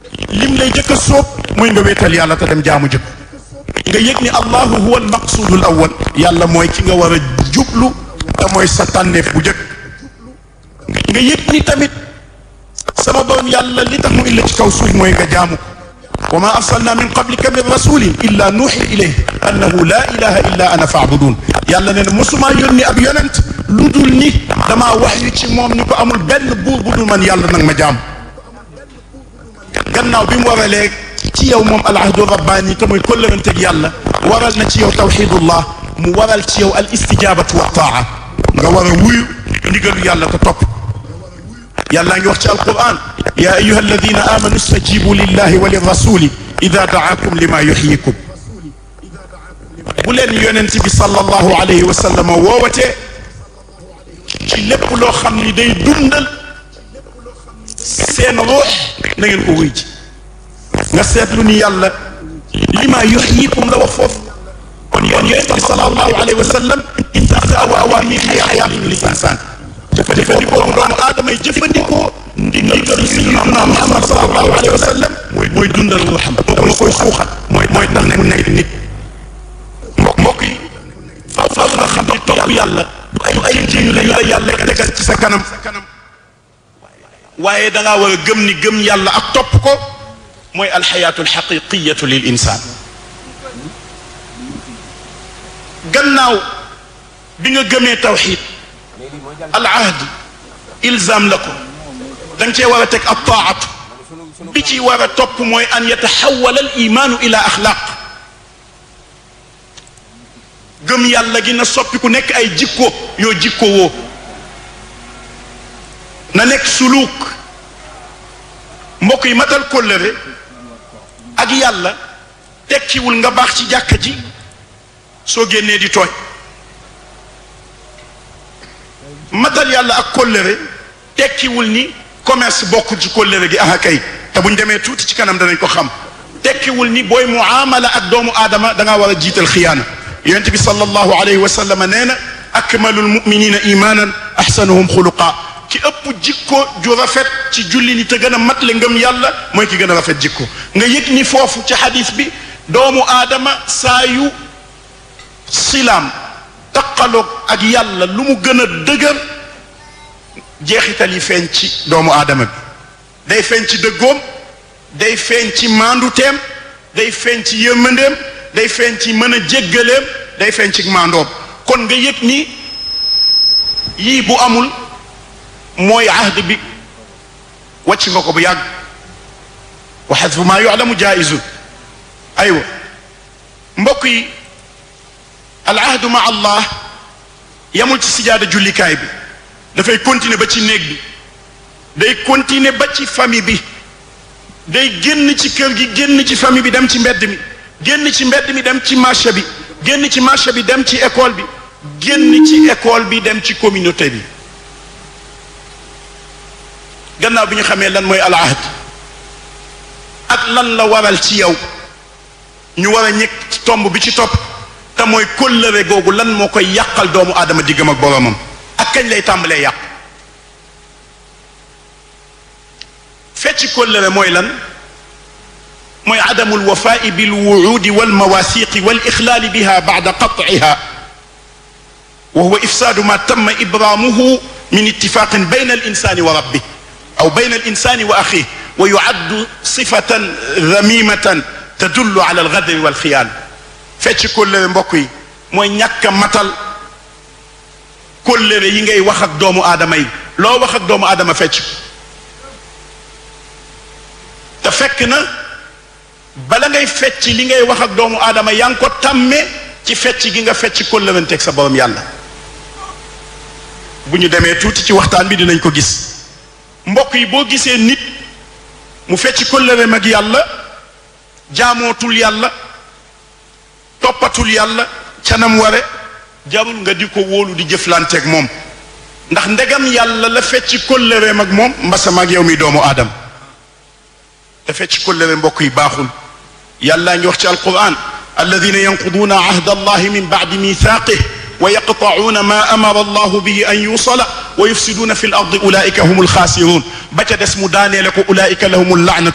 lim lay jëkk a sóob mooy nga wéetal yàlla te dem jaamu jëkk nga yëg ni allahu huwa al maqsudul awwal yàlla mooy ki nga war a jublu te mooy sa tànneef bu jëkk nga yëg ni tamit sama borom yàlla li tax mu illa ci kaw suuf mooy nga jaamu wa ma arsalna min qablika min rasulin illa nuuxi ilayhi annahu la ilaha illa ana faabudun yàlla nee na mosumaa yónni ab yonent lu dul ni damaa wax yu ci moom ni ko amul benn buur bu dul man yàlla nag ma jaam gannaaw bi mu waralee ci yow moom al ahdu rabbaani te mooy kóllëranteeg yàlla waral na ci yow tawxidullah mu waral ci yow al istijabatu wa taa nga war a wuyu ndigalu yàlla te topp yàlla ngi wax ci alquran ya ayuha alladina amanu istajibu lillahi wa lirrasuli ida daakum lima yuxyikum bu leen yonent bi sallallahu alayhi wa sallam woowatee ci lépp loo xam ni day dundal seen ruux na ngeen ko wuy ji nga seetlu ni yàlla lima yuxyikum la wax foofu kon yonent bi sallallahu alayhi wa sallam intaxa wa awaamir xayaatin lil insaan jëfandikoo doomu aadama yi jëfandikoo ndigal sayyidina Muhammad sallallahu alayhi wa sallam mooy dundal ruuxam moo koy suuxat mooy mooy tax mu nekk nit mbokk mbokk yi faaw faaw nga xam ni topp yàlla du ay ay jiw la la yàlla tegal ci sa kanam waaye da ngaa war a gëm ni gëm yàlla ak topp ko mooy alxayaatu alxaqiqiyatu lil insaan gannaaw bi nga gëmee tawxid al ahd ilzam la ko da nga cee war a teg ab taatu bi ci war a topp mooy an yataxawala al imaanu ila axlaaq gëm yàlla gi na soppi ku nekk ay jikko yoo jikko woo na nekk suluuk mbokk yi matal kóllëre ak yàlla tekkiwul nga baax ci jàkka ji soo génnee di tooñ matal yàlla ak kóllëre tekkiwul ni commerce bokk ci kóllëre gi aha kay te buñ demee tuuti ci kanam danañ ko xam tekkiwul ni booy muamala ak doomu aadama da ngaa war a jiital xiyaana yonent bi sallallahu alayhi wa sallam nee na akmalul muminina imanan ahsanuhum xuluqa ki ëpp jikko ju rafet ci julli ni te gën a matle ngëm yàlla mooy ki gën a rafet jikko nga yëg ni foofu ci xadis bi doomu aadama saa yu silaam taqaloog ak yàlla lu mu gën a dëgër jeexital yi feeñ ci doomu aadama bi day feeñ ci dëggoom day feeñ ci maanduteem day feeñ ci yërmandeem day feeñ ci mën a jéggaleem day feeñ ci maandoom kon nga yëg ni yii bu amul mooy ahd bi wàcc nga ko bu yàgg wa xadfu maa yuclamu jaaisun aywa mbokk yi al ahdu ma allah yamul ci sijaada jullikaay bi dafay continuer ba ci néeg bi day continuer ba ci famille bi day génn ci kër gi génn ci famille bi dem ci mbedd mi génn ci mbedd mi dem ci marché bi génn ci marché bi dem ci école bi génn ci école bi dem ci communauté bi gannaaw bi ñu xamee lan mooy al ahd ak lan la waral ci yow ñu war a ñëkk ci tomb bi ci topp te mooy kóllëre googu lan moo koy yàqal doomu aadama diggam ak boroomam ak kañ lay tàmbalee yàq fecc kóllëre mooy lan mooy adamu alwafaai bilwuudi walmawathiqi walixlaali biha bacda qatciha wa huwa ifsaadu ma tamma ibraamuhu min ittifaqin bayna alinsani wa rabbih aw bayna alinsani wa axih wa yucaddu sifatan damimatan tadullu ala algadri walxiyaan fecc kóllëre mbokk yi mooy ñàkk a matal kóllëre yi ngay wax ak doomu aadama yi loo wax ak doomu aadama fecc te fekk na bala ngay fecc li ngay wax ak doomu aadama yaa ngi ko tàmmee ci fecc gi nga fecc kóllëranteeg sa borom yàlla bu ñu demee tuuti ci waxtaan bi dinañ ko gis mbokk yi boo gisee nit mu fecc kóllëreem ak yàlla jaamootul yàlla toppatul yàlla canam ware jarul nga di ko wóolu di jëflanteeg moom ndax ndegam yàlla la fecc kóllëreem ak moom mbasam ak yow mi doomu aadama te fecc kóllëre mbokk yi baaxul yàllaa ngi wax ci alquran alladina yanquduuna ahda allahi min bacdi mithaqih wa yaqtacuuna ma amara allahu bihi an yusala wa yufsiduuna fi l ardi ulaika hum alxaasiruun ba ca des mu daaneele ko ulaika lahum llaanatu